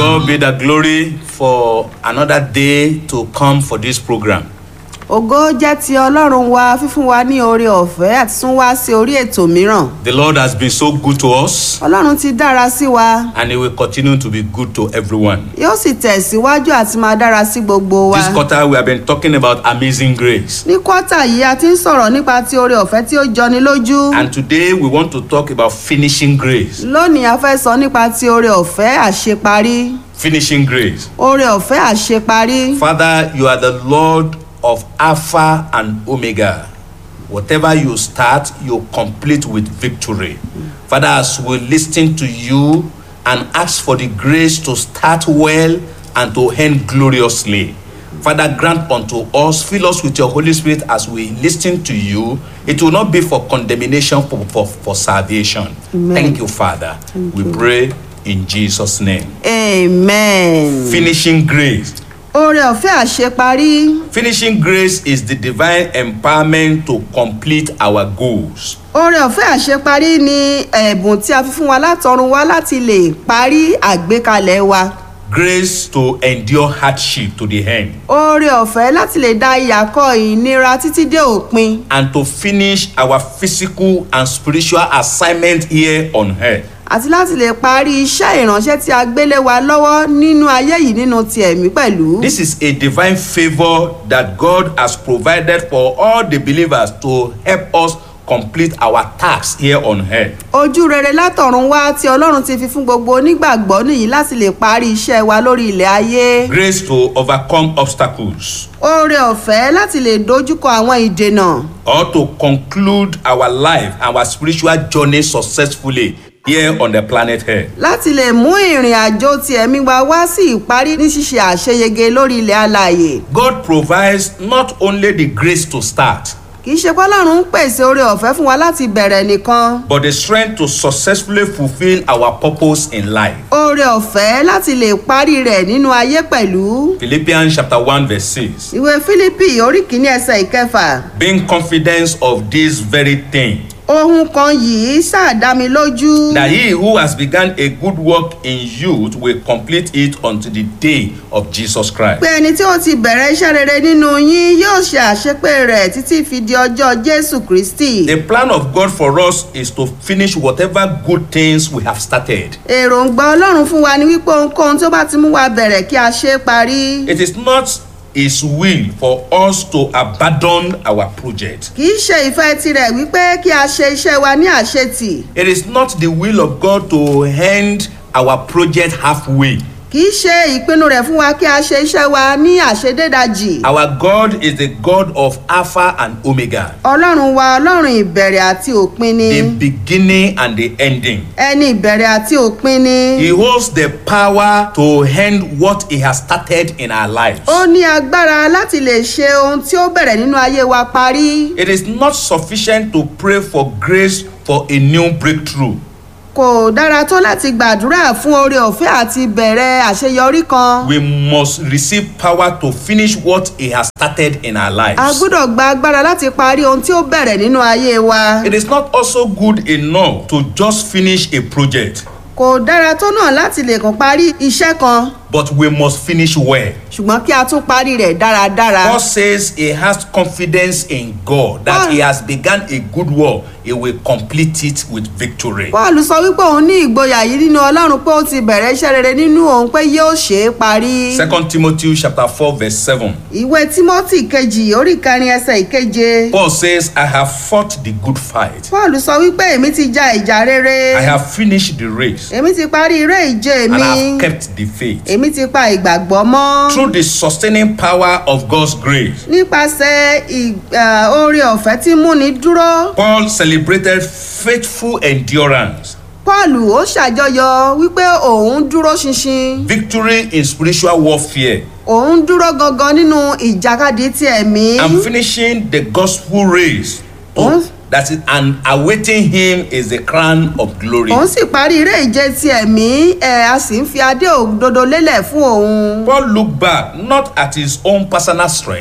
God be the glory for another day to come for this program. ògo jẹ́ ti ọlọ́run wa fífún wa ní oore ọ̀fẹ́ àti tún wá sí orí ètò mìíràn The Lord has been so good to us ọlọ́run ti dára sí wa and He will continue to be good to everyone. yóò sì tẹ̀síwájú àti máa dára sí gbogbo wa This quarter, we have been talking about amazing grace. ní kọ́tà yìí a ti ń sọ̀rọ̀ nípa ti oore ọ̀fẹ́ tí ó jọni lójú And today, we want to talk about finishing grace. lónìí a fẹ́ sọ nípa ti oore ọ̀fẹ́ àṣeparí Finishing grace. oore ọ̀fẹ́ àṣeparí Father, you are the Lord of Alpha and Omega. Whatever you start, you complete with victory. Father, as we listen to you and ask for the grace to start well and to end gloriously. Father, grant unto us, fill us with your Holy Spirit as we listen to you. It will not be for condemnation, for, for, for salvation. Amen. Thank you, Father. we pray in Jesus' name. amen Finishing grace. oore ọ̀fẹ́ àṣeparí Finishing grace is the divine empowerment to complete our goals. oore ọ̀fẹ́ àṣeparí ni ẹ̀bùn tí a fi fún wa látọ̀run wá láti lè parí àgbékalẹ̀ wa Grace to endure hardship to the end oore ọ̀fẹ́ láti lè da ìyàkọ́ ìnira títí dé òpin and to finish our physical and spiritual assignment here on earth. àti láti lè parí iṣẹ́ ìránṣẹ́ tí a gbélé wa lọ́wọ́ nínú ayé yìí nínú ti ẹ̀mí pẹ̀lú. This is a divine favor that God has provided for all the believers to help us complete our tasks here on earth. ojú rere látọ̀run wá tí ọlọ́run ti fi fún gbogbo onígbàgbọ́ nìyí láti lè parí iṣẹ́ wa lórí ilẹ̀ ayé. Grace to overcome obstacles oore ọ̀fẹ́ láti lè dojúkọ àwọn ìdènà or to conclude our life, our spiritual journey successfully here on the planet Earth. láti lè mú ìrìn àjò ti ẹ̀mí wa wá sí ìparí ní ṣíṣe àṣeyege lórí ilẹ̀ alàyè. God provides not only the grace to start, kì í ṣe pé ọlọ́run ń pèsè oore ọ̀fẹ́ fún wa láti bẹ̀rẹ̀ nìkan. but the strength to successfully fulfill our purpose in life. oore ọ̀fẹ́ láti lè parí rẹ̀ nínú ayé pẹ̀lú. Philippians chapter 1 verse 6. ìwé fílípì orí kìíní ẹsẹ̀ ìkẹfà. Being confident of this very thing, ohun kan yìí ṣàdámi lójú. that he who has begun a good work in you will complete it unto the day of Jesus Christ. pé ẹni tí ó ti bẹ̀rẹ̀ iṣẹ́ rere nínú yín yóò ṣe àṣepé rẹ̀ títí fi di ọjọ́ jésù kristi. The plan of God for us is to finish whatever good things we have started. èròǹgbà ọlọ́run fún wa ni wípé ohunkóhun tó bá ti mú wa bẹ̀rẹ̀ kí a ṣe é parí. It is not his will for us to abandon our project. kì í ṣe ìfẹ́ tirẹ̀ wípé kí a ṣe iṣẹ́ wa ní àṣetì. It is not the will of God to end our project halfway. kì í ṣe ìpinnu rẹ̀ fún wa kí a ṣe iṣẹ́ wa ní àṣedédajì. Our God is the God of Alpha and Omega, ọlọ́run wa ọlọ́run ìbẹ̀rẹ̀ àti òpin ni. the beginning and the ending. ẹni ìbẹ̀rẹ̀ àti òpin ni. He holds the power to end what He has started in our lives. ó ní agbára láti lè ṣe ohun tí ó bẹ̀rẹ̀ nínú ayé wa parí. It is not sufficient to pray for grace for a new breakthrough. kò dára tó láti gbàdúrà fún oore ọ̀fẹ́ àti bẹ̀rẹ̀ àṣeyọrí kan. We must receive power to finish what He has started in our a lives. gbọ́dọ̀ gba agbára láti parí ohun tí ó bẹ̀rẹ̀ nínú ayé wa. It is not also good enough to just finish a project, kò dára tó náà láti lè kàn parí iṣẹ́ kan but we must finish well. ṣùgbọ́n kí a tún parí rẹ̀ dáradára. God says he has confidence in God that he has begun a good work, he will complete it with victory. paul sọ wípé òun ní ìgboyà yìí nínú ọlọ́run pé ó ti bẹ̀rẹ̀ iṣẹ́ rere nínú òun pé yóò ṣe é parí. Second Timothy chapter 4, verse 7. ìwé timothy kejì orí kẹrin ẹsẹ̀ ìkeje. Paul says, I have fought the good fight. paul sọ wípé èmi ti ja ìjà rere. I have finished the race èmi ti parí eré ìje and mi. I have kept the faith. èmi ti pa ìgbàgbọ́ mọ́. Through the sustaining power of God's grace, nípasẹ̀ ì- eh, oore ọ̀fẹ́ tí múni dúró. Paul celebrated faithful endurance, paul ó ṣàjọyọ̀ wípé òun dúró ṣinṣin. victory in spiritual warfare, òun dúró gangan nínú ìjàkadì ti ẹ̀mí. and finishing the gospel race. to- Òun- that is, and awaiting him is the crown of glory. òun sì parí eré ìje ti ẹ̀mí ẹ̀ a sì ń fi adé òdodo lélẹ̀ fún òun. Paul looked back not at his own personal strength,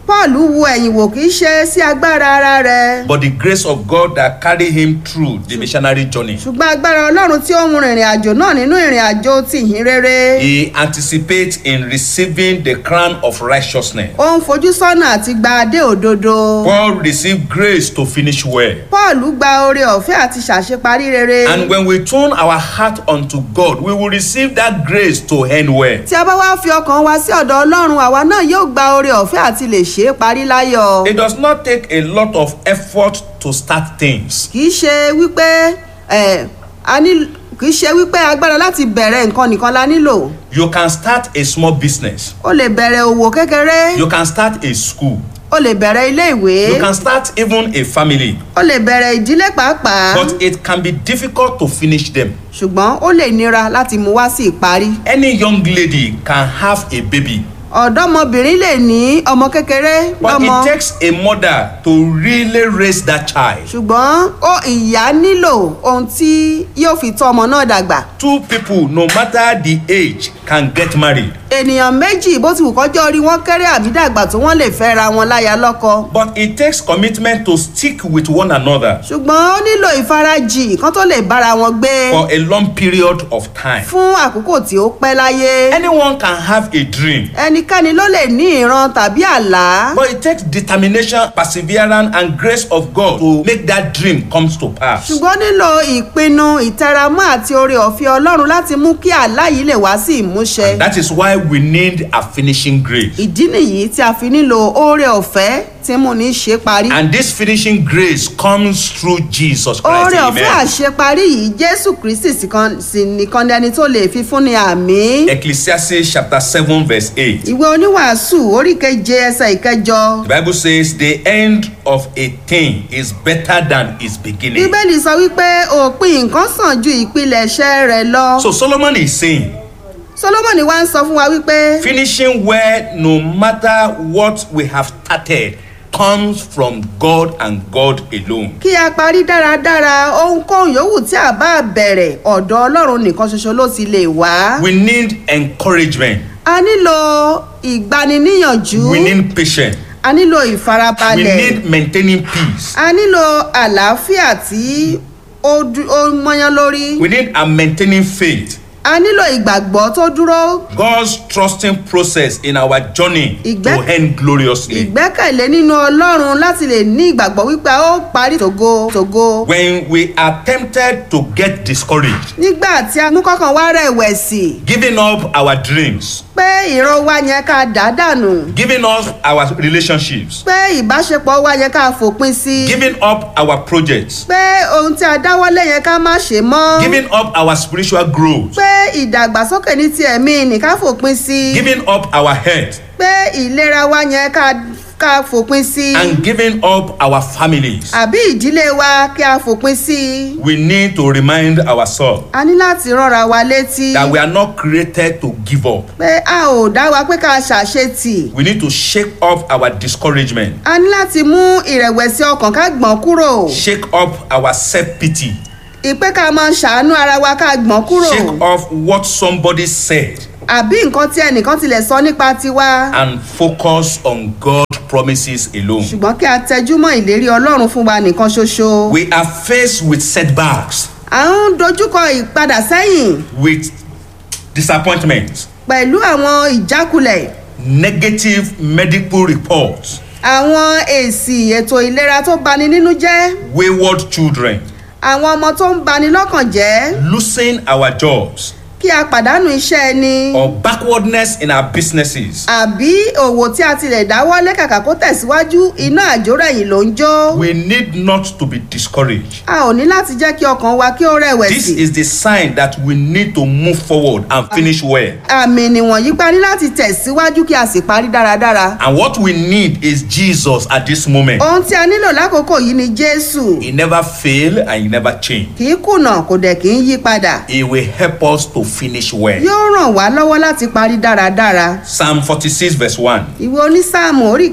paul wu ẹ̀yìn wò kì í ṣe sí agbára ara rẹ̀ but the grace of God that carried him through the missionary journey. ṣùgbọ́n agbára ọlọ́run tí ó mú rìnrìn àjò náà nínú ìrìn àjò tìhín rere He anticipates in receiving the crown of righteousness. ó ń fojú sọ́nà àti gba adé òdodo Paul received grace to finish well. paul gba oore ọ̀fẹ́ àti ṣàṣeparí rere And when we turn our heart unto God, we will receive that grace to end well. tí a bá wá fi ọkàn wa sí ọ̀dọ̀ ọlọ́run àwa náà yóò gba oore ọ̀fẹ́ àti lè ṣe é parí láyọ̀ It does not take a lot of effort to start things. kì í ṣe wípé ẹ a ní kì í ṣe wípé agbára láti bẹ̀rẹ̀ nǹkan nìkan la nílò You can start a small business. o lè bẹ̀rẹ̀ òwò kékeré You can start a school. o lè bẹ̀rẹ̀ ilé ìwé You can start even a family. o lè bẹ̀rẹ̀ ìdílé pàápàá But it can be difficult to finish them. ṣùgbọ́n ó lè nira láti mú wá sí ìparí Any young lady can have a baby. ọ̀dọ́mọbìnrin lè ní ọmọ kékeré But lọ́mọ it takes a mother to really raise that child. ṣùgbọ́n ó ìyá nílò ohun tí yóò fi tọ́ ọmọ náà dàgbà Two people, no matter the age, can get married. ènìyàn méjì bó ti wù kọjọ́ orí wọn kéré àbí dàgbà tó wọ́n lè fẹ́ ra wọn láya lọ́kọ But it takes commitment to stick with one another ṣùgbọ́n ó nílò ìfarajì kan tó lè bára wọn gbé for a long period of time. fún àkókò tí ó pẹ́ láyé Anyone can have a dream, ẹnikẹ́ni ló lè ní ìran tàbí àlá but it takes determination, perseverance, and grace of God to make that dream comes to pass. ṣùgbọ́n nílò ìpinnu ìtẹramọ́ àti oore ọ̀fẹ́ ọlọ́run láti mú kí àlá yìí lè wá sí ìmúṣẹ That is why we need a finishing grace. ìdí nìyí tí a fi nílò oore ọ̀fẹ́ tí mú ní ṣe parí And this finishing grace comes through Jesus Christ. oore ọ̀fẹ́ Amen. àṣeparí yìí jésù kristi sì kan- sì nìkan ni ẹni tó lè fi fún ni àmì. Ecclesiastes chapter 7, verse 8. ìwé oníwàásù orí keje ẹsẹ ìkẹjọ The Bible says the end of a thing is better than its beginning. bíbélì sọ wípé òpin nǹkan sàn ju ìpilẹ̀ṣẹ̀ rẹ̀ lọ. So Solomon is saying, solomoni wá ń sọ fún wa wípé finishing well no matter what we have started comes from God and God alone. kí a parí dáradára ohunkóhun yòówù tí a bá bẹ̀rẹ̀ ọ̀dọ̀ ọlọ́run nìkan ṣoṣo ló ti lè wá. We need encouragement. a nílò ìgbaniníyànjú We need patience. a nílò We ìfarabalẹ̀ need maintaining peace. a nílò àlàáfíà tí ó dú- ó mọ́yán lórí We need a maintaining faith. a nílò ìgbàgbọ́ tó dúró God's trusting process in our journey to Ìgbẹ́- end gloriously. ìgbẹ́kẹ̀lé nínú ọlọ́run láti lè ní ìgbàgbọ́ wípé a ó parí tògo tògo. When we are tempted to get discouraged, nígbà tí a mú kọ́kàn wá rẹ̀wẹ̀sì giving up our dreams, pé ìran wa yẹn ká dà dànù giving up our relationships, pé ìbáṣepọ̀ wa yẹn ká fòpin sí giving up our projects, pé ohun tí a dáwọ́lé yẹn ká má ṣe mọ́ giving up our spiritual growth, pé ìdàgbàsókè ní ti ẹ̀mí ní ká fòpin sí giving up our health, pé ìlera wa yẹn ká ká fòpin sí and giving up our families. àbí ìdílé wa kí a fòpin sí We need to remind ourselves a ní láti rọra wa létí that we are not created to give up. pé a ò dá wa pé ká ṣàṣetì We need to shake off our discouragement, a ní láti mú ìrẹ̀wẹ̀sì ọkàn ká gbọ̀n kúrò shake off our self pity, ìpè ká máa ṣàánú ara wa ká gbọ̀n kúrò shake off what somebody said, àbí nǹkan tí ẹnìkan tilẹ̀ sọ nípa tiwa and focus on God's promises alone. ṣùgbọ́n kí a tẹjú mọ́ ìlérí ọlọ́run fún wa nìkan ṣoṣo We are faced with setbacks, à ń dojúkọ ìpadà sẹ́yìn with disappointments, pẹ̀lú àwọn ìjákulẹ̀ negative medical reports, àwọn èsì ètò ìlera tó bani nínú jẹ́ wayward children, àwọn ọmọ tó ń bani lọ́kàn jẹ́ losing our jobs, kí a pàdánù iṣẹ́ ẹni or backwardness in our businesses. àbí òwò tí a tilẹ̀ dáwọ́lé kàkà kó tẹ̀síwájú iná àjórẹ̀yìn ló ń jó We need not to be discouraged. a ò ní láti jẹ́ kí ọkàn wa kí ó This rẹ̀wẹ̀sì is the sign that we need to move forward and finish well. àmì nìwọ̀nyí gba ní láti tẹ̀síwájú kí a sì parí dáradára And what we need is Jesus at this moment. ohun tí a nílò lákòókò yìí ni jésù He never fail and he never change. kì í kùnà kò dẹ̀ kì í yí padà He will help us to finish well. yóò ràn wá lọ́wọ́ láti parí dáradára Psalm 46 verse 1. ìwé onísáàmù orí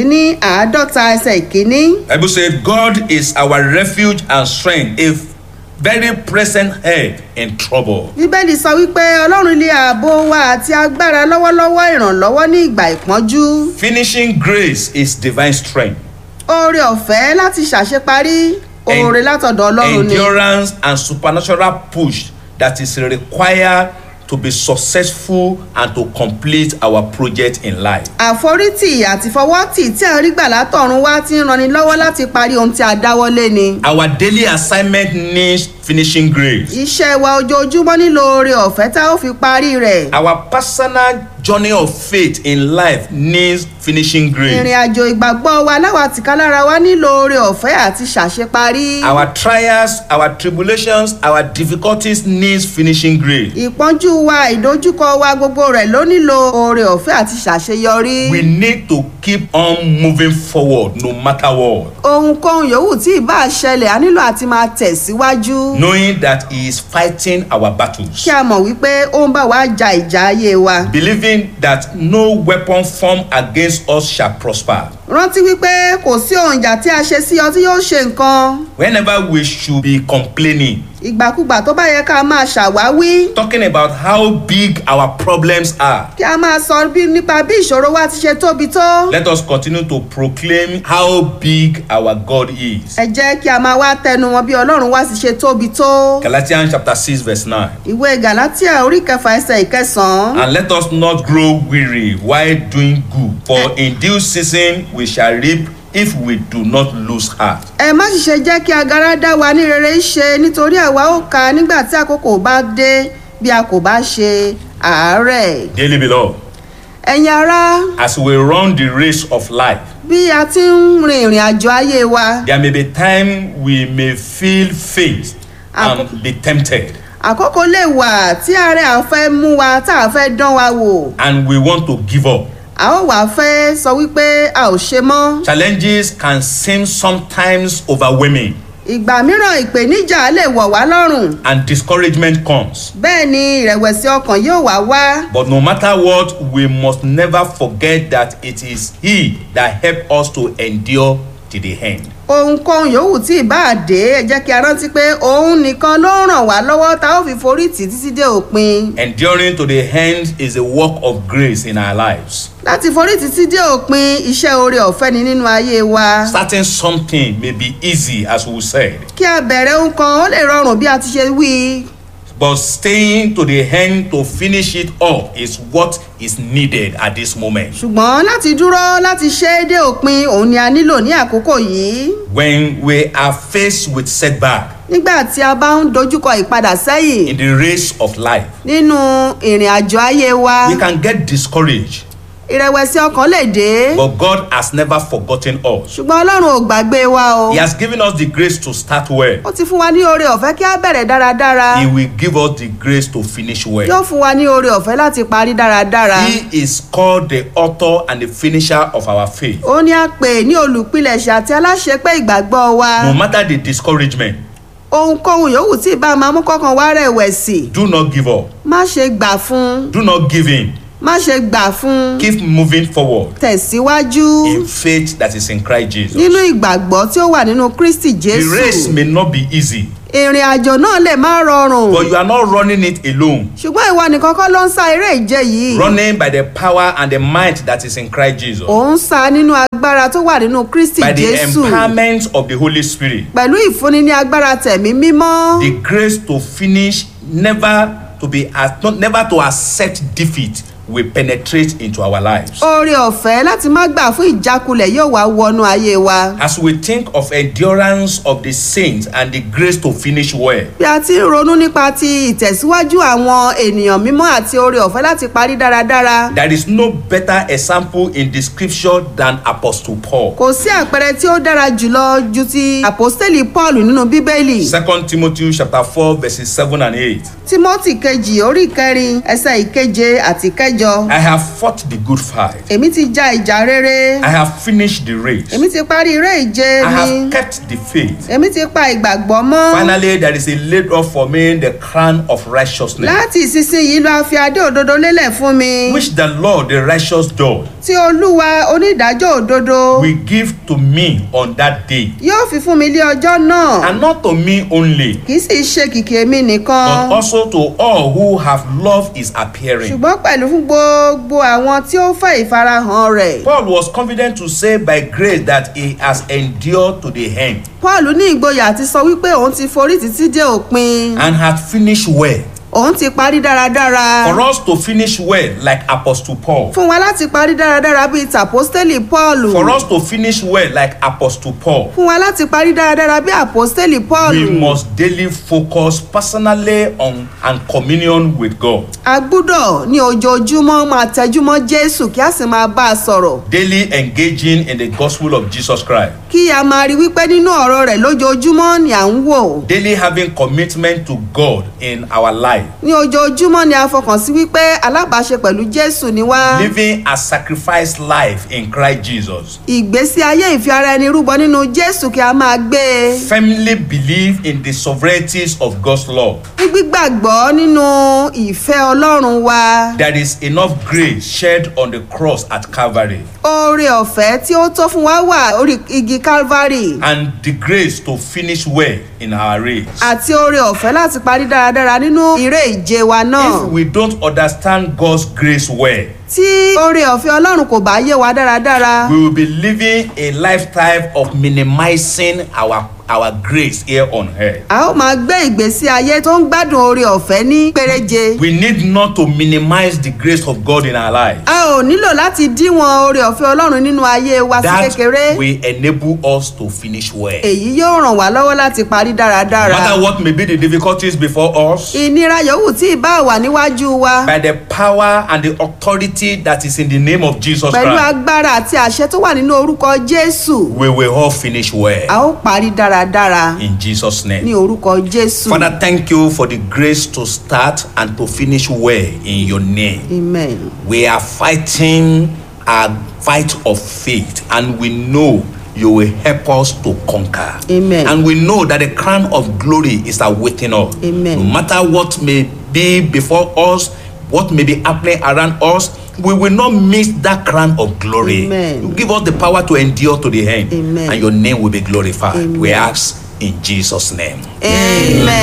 kẹrìndínláàádọ́ta ẹsẹ̀ ìkíní Bible said, God is our refuge and strength, a very present help in trouble. bíbélì sọ wípé ọlọ́run lé ààbò wa àti agbára lọ́wọ́lọ́wọ́ ìrànlọ́wọ́ ní ìgbà ìpọ́njú Finishing grace is divine strength, oore ọ̀fẹ́ láti ṣàṣeparí oore látọ̀dọ̀ ọlọ́run ni endurance, and supernatural push that is required to be successful and to complete our project in life. àforítì àti fọwọ́tì tí a rí gbà látọ̀run wá ti ń ranni lọ́wọ́ láti parí ohun tí a dáwọ́lé ni Our daily assignment needs finishing grace. iṣẹ́ wa ojoojúmọ́ nílò oore ọ̀fẹ́ tá ó fi parí rẹ̀ Our personal journey of faith in life needs finishing ìrìn grace. àjò ìgbàgbọ́ wa láwa tìkálára wa nílò oore ọ̀fẹ́ àti ṣàṣeparí Our trials, our tribulations, our difficulties needs finishing grace. ìpọ́njú wa ìdojúkọ wa gbogbo rẹ̀ ló nílò oore ọ̀fẹ́ àti ṣàṣeyọrí We need to keep on moving forward no matter what, ohunkóhun yòówù tí ì bá ṣẹlẹ̀ a nílò àti máa tẹ̀síwájú knowing that He is fighting our battles. kí a mọ̀ wípé ó ń bá wa ja ìjà ayé wa Believing that no weapon formed against us shall prosper. rántí wípé kò sí ohun ìjà tí a ṣe sí ọ tí yóò ṣe nǹkan Whenever we should be complaining, ìgbàkúgbà tó bá yẹ ká máa ṣàwáwí talking about how big our problems are, kí a máa sọ bí nípa bí ìṣòro wa ti ṣe tóbi tó let us continue to proclaim how big our God is. ẹ jẹ́ kí a máa wá tẹnu wọn bí ọlọ́run wá sì ṣe tóbi tó Galatians chapter 6, verse 9. ìwé galatia orí kẹfà ẹsẹ̀ ìkẹsàn-án And let us not grow weary while doing good, for in due season we shall reap if we do not lose heart. ẹ má sì ṣe jẹ́ kí agara dá wa ní rere ṣe nítorí àwa ó ka nígbà tí àkókò bá dé bí a kò bá ṣe àárẹ̀ Dearly beloved, ẹ̀yin ará as we run the race of life, bí a ti ń rin ìrìn àjò ayé wa there may be time we may feel faint and be tempted, àkókò lè wà tí àárẹ̀ à fẹ́ mú wa tá a fẹ́ dán wa wò and we want to give up. a ó wàá fẹ́ sọ wípé a ò ṣe mọ́ Challenges can seem sometimes overwhelming, ìgbà mìíràn ìpèníjà lè wọ̀ wá lọ́rùn and discouragement comes. bẹ́ẹ̀ ni ìrẹ̀wẹ̀sì ọkàn yóò wá wá But no matter what, we must never forget that it is He that helped us to endure to the end. ohunkóhun yòówù tí ìbá dé ẹ jẹ́ kí a rántí pé òun nìkan ló ràn wá lọ́wọ́ tá ó fi forí tì títí dé òpin Enduring to the end is a work of grace in our lives. láti forí tì títí dé òpin iṣẹ́ oore ọ̀fẹ́ ni nínú ayé wa Starting something may be easy, as we said, kí a bẹ̀rẹ̀ ohun kan ó lè rọrùn bí a ti ṣe wí but staying to the end to finish it up is what is needed at this moment. ṣùgbọ́n láti dúró láti ṣe é dé òpin òun ni a nílò ní àkókò yìí When we are faced with setback nígbà tí a bá ń dojúkọ ìpadà sẹ́yìn in the race of life, nínú ìrìn àjò ayé wa we can get discouraged, ìrẹ̀wẹ̀sì ọkàn lè dé but God has never forgotten us. ṣùgbọ́n ọlọ́run ò gbàgbé wa o He has given us the grace to start well. ó ti fún wa ní oore ọ̀fẹ́ kí a bẹ̀rẹ̀ dáradára He will give us the grace to finish well. yóò fún wa ní oore ọ̀fẹ́ láti parí dáradára He is called the author and the finisher of our faith. ó ní a pè ní olùpilẹ̀ṣẹ̀ àti aláṣepé ìgbàgbọ́ wa No matter the discouragement, ohunkóhun yòówù tí ìbá máa mú kọ́kàn wá rẹ̀wẹ̀sì do not give up. má ṣe gbà fún Do not give in. má ṣe gbà fún Keep moving forward tẹ̀síwájú in faith that is in Christ Jesus. nínú ìgbàgbọ́ tí ó wà nínú kristi The race jésù may not be easy, ìrìn àjò náà lè má rọrùn but you are not running it alone. ṣùgbọ́n ìwọ nìkan kọ́ ló ń sá eré ìje yìí Running by the power and the might that is in Christ Jesus. ò ń sá nínú agbára tó wà nínú kristi By the jésù empowerment of the Holy Spirit. pẹ̀lú ìfúnni ní agbára tẹ̀mí mímọ́ The grace to finish, never to be, not, never to accept defeat will penetrate into our lives. oore ọ̀fẹ́ láti má gbà fún ìjákulẹ̀ yóò wá wọnú ayé wa As we think of endurance of the saints and the grace to finish well, bí a ti ń ronú nípa ti ìtẹ̀síwájú àwọn ènìyàn mímọ́ àti oore ọ̀fẹ́ láti parí dáradára there is no better example in the scripture than Apostle Paul. kò sí àpẹẹrẹ tí ó dára jùlọ ju ti àpọ́stélì paul nínú bíbélì Second Timothy chapter 4 verses 7 and 8. timothy kejì orí kẹrin ẹsẹ ìkeje àti kẹjọ kẹjọ I have fought the good fight. èmi ti ja ìjà rere I have finished the race. èmi ti parí eré ìje I mi have kept the faith. èmi ti pa ìgbàgbọ́ mọ́ Finally, there is a laid up for me the crown of righteousness, láti ìsinsìnyí ló a fi adé òdodo lélẹ̀ fún mi which the Lord, the righteous judge, tí olúwa onídàájọ́ òdodo will give to me on that day. yóò fi fún mi lé ọjọ́ náà And not to me only, kì í sì ṣe kìkì èmi nìkan but also to all who have loved his appearing. ṣùgbọ́n pẹ̀lú fún gbogbo àwọn tí ó fẹ́ ìfarahàn rẹ̀ Paul was confident to say by grace that he has endured to the end paul ní ìgboyà àti sọ wípé òun ti forí títí dé òpin and had finished well. òun ti parí dáradára For us to finish well, like Apostle Paul, fún wa láti parí dáradára bíi tàpọ́stélì paul for us to finish well, like Apostle Paul, fún wa láti parí dáradára bíi àpọ́stélì paul we must daily focus personally on and communion with God. a gbúdọ̀ ní ojoojúmọ́ máa tẹjúmọ́ jésù kí a sì máa bá a sọ̀rọ̀ Daily engaging in the gospel of Jesus Christ. kí a máa rí wípé nínú ọ̀rọ̀ rẹ̀ lójoojúmọ́ ni à ń wò Daily having commitment to God in our life. ní ojoojúmọ́ ni a fọkàn sí wípé alábàáṣe pẹ̀lú jésù ni wá Living a sacrifice life in Christ Jesus. ìgbésí ayé ìfi ara ẹni rúbọ nínú jésù kí a máa gbé e Firmly believe in the sovereignties of God's law. ní gbígbàgbọ́ nínú ìfẹ́ ọlọ́run wa There is enough grace shed on the cross at Calvary oore ọ̀fẹ́ tí ó tó fún wa wà orí igi calvary and the grace to finish well in our race. àti oore ọ̀fẹ́ láti parí dáradára nínú ìre ìje wa náà If we don't understand God's grace well, tí oore ọ̀fẹ́ ọlọ́run kò bá yé wa dáradára we will be living a lifetime of minimizing our our grace here on earth. a ó máa gbé ìgbésí ayé tó ń gbádùn oore ọ̀fẹ́ ní péréje We need not to minimize the grace of God in our lives. a ò nílò láti díwọ̀n oore ọ̀fẹ́ ọlọ́run nínú ayé wa sí That kékeré will enable us to finish well. èyí yóò ràn wá lọ́wọ́ láti parí No dáradára matter what may be the difficulties before us, ìnira yòówù tí ìbá wà níwájú wa by the power and the authority that is in the name of Jesus pẹ̀lú Christ, agbára àti àṣẹ tó wà nínú orúkọ jésù we will all finish a well ó parí dáradára in Jesus' ní name. orúkọ jésù Father, thank you for the grace to start and to finish well in your name. amen. We are fighting a fight of faith, and we know you will help us to conquer. Amen. And we know that the crown of glory is awaiting us. Amen. No matter what may be before us, what may be happening around us, we will not miss that crown of glory. Amen. You give us the power to endure to the end, Amen. and your name will be glorified. We Amen. ask in Jesus' name. amen.